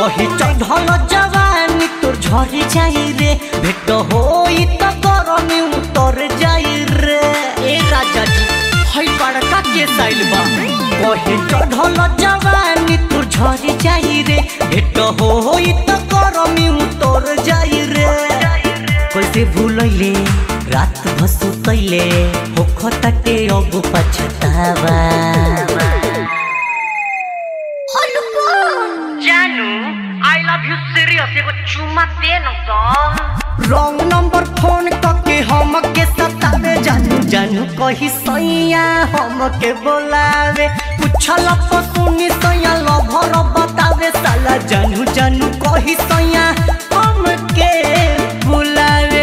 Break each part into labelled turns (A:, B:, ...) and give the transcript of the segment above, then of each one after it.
A: कही चढ़ल जवानी तोर झरी जाई रे भेट होई त गरमी उतर जाई रे ए राजा जी हई बड़का के साइल बा कही चढ़ल जवानी तोर झरी जाई रे भेट होई त गरमी उतर जाई रे कैसे भूलैले रात भसुतैले होख ताटे अब पछतावा
B: जानू आई लव यू सीरियस एगो चुम्मा दे न तो
A: रॉन्ग नंबर फोन करके हम के सतावे जानू जानू कही सैया हम के बोलावे पूछल तो सुनी सैया लभर बतावे साला जानू जानू कही सैया हम के बुलावे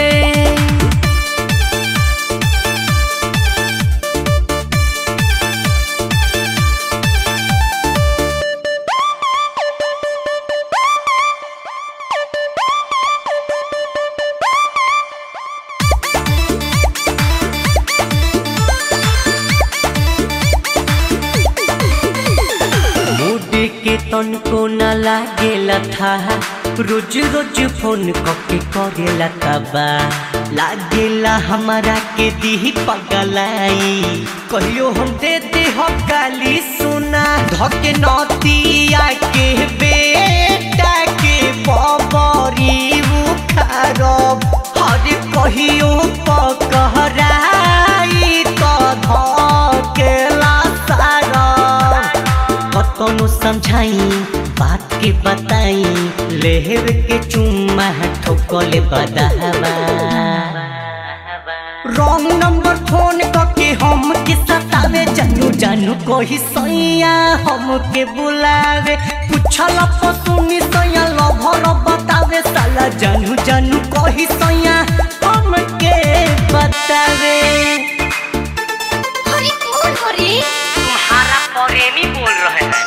A: मूड के तनको न लागेला था रोज रोज फोन करके करेला तबा लागेला हमारा के दी पगलाई कहियो हम दे दे हो गाली सुना धके नतिया के बेटा के बबरी उखारब हर कहियो पकहराई तो धकेला सारब कतनो समझाई बात के बताई लेहर के चुम्मा ठोकले बदावा रॉन्ग नंबर फोन करके हम के सतावे जानू जानू कोई सैया हम के बुलावे पूछल तो सुनी सैया लभर बतावे साला जानू जानू कोई सैया हम के बतावे
C: हरी कौन हरी
B: तुम्हारा प्रेमी बोल रहे हैं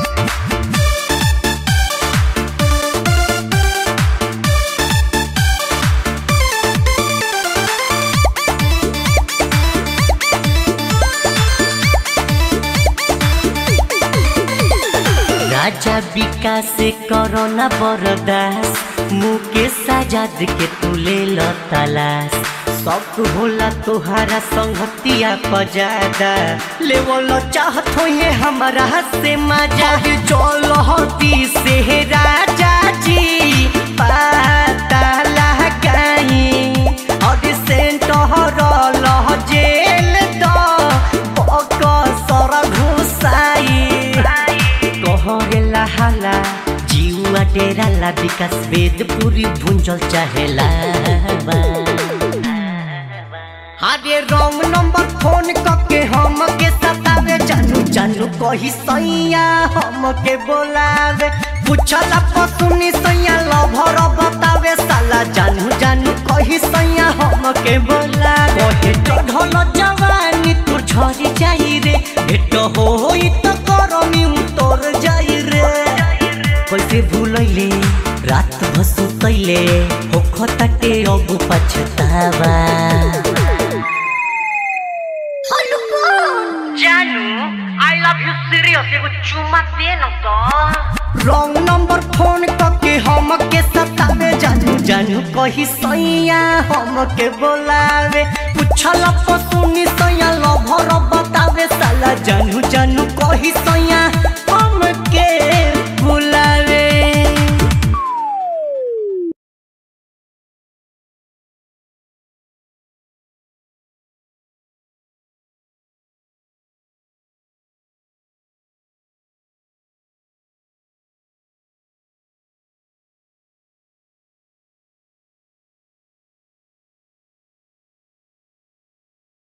A: राजा विकास करोना बरदास मुकेश आजाद के तू ले लो तलाश सब होला तोहारा संगतिया पजादा लेवल चाहत हो ये हमारा से मजा चल हती से राजा जी पता लगाई और सेंट हरल जेल द पक सर घुसाई कहला हाला जीवा डेराला विकास वेद पूरी भुंजल चाहेला अरे रॉन्ग नंबर फोन करके हम के सतावे जानू जानू कही सैया हम के बोलावे पूछला पसुनी सैया लभर बतावे साला जानू जानू कही सैया हम के बोलावे कहे चढ़ल जवानी तू झरी जाई रे भेट होई त करमी उतर जाई रे कैसे भूलैले रात भसुतैले होख ताटे अब पछतावा
C: हलू कौन
B: जानू आई लव यू सीरियस एगो चुम्मा दे न तो
A: रॉन्ग नंबर फोन करके हम के सतावे जानू जानू कही सैया हम के बोलावे पूछल तो सुनी सैया लभर बतावे साला जानू जानू कही सैया